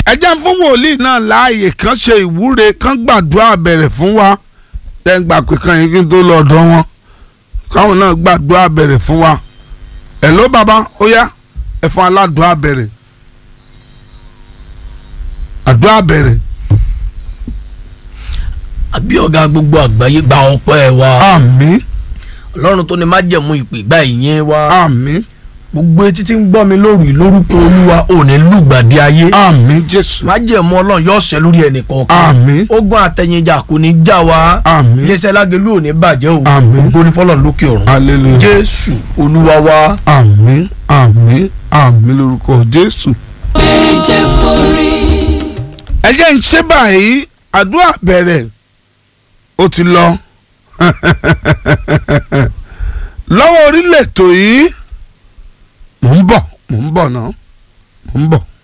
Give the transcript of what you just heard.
ẹ jẹ́ fún wòlíì náà láàyè kan ṣe ìwúre kan gbàdúrà bẹ̀rẹ̀ fún wa tẹ́ ń gbà pé kan yín kí n tó lọ ọ̀dọ̀ wọn káwọn náà gbàdúrà bẹ̀rẹ̀ fún wa ẹ̀ ló bàbá ó yá ẹ fún aládùúrà bẹ̀rẹ̀ àdúrà bẹ̀rẹ̀ àbí ọ̀gá gbogbo àgbáyé gba ọpẹ́ wa àmín ọlọ́run tó ní májẹ̀mú ìpè gba ìyẹn wa àmín gbogbo etí tí ń gbọ́ mi lórí lórúkọ olúwa ò ní lùgbàdì ayé àmín jésù májẹ̀mú ọlọ́run yóò ṣẹ lórí ẹnì kọ̀ọ̀kan àmín ogun àtẹ̀yìnjà kò ní já wa àmín iléeṣẹ́ lágẹ̀lú ò ní bàjẹ́ o Àmín. ògo ní fọlọ́run lókè ọ̀run hallelujah jésù olúwa wa àmín àmín àmín lórúkọ jésù. ẹ̀jẹ̀ forí. ẹ jẹ́ ń ṣe báyìí àdúrà bẹ̀rẹ̀ ó ti lọ lọ́wọ́ orílẹ̀ ètò yìí mò ń bọ̀ mò ń bọ̀ náà mò ń bọ̀.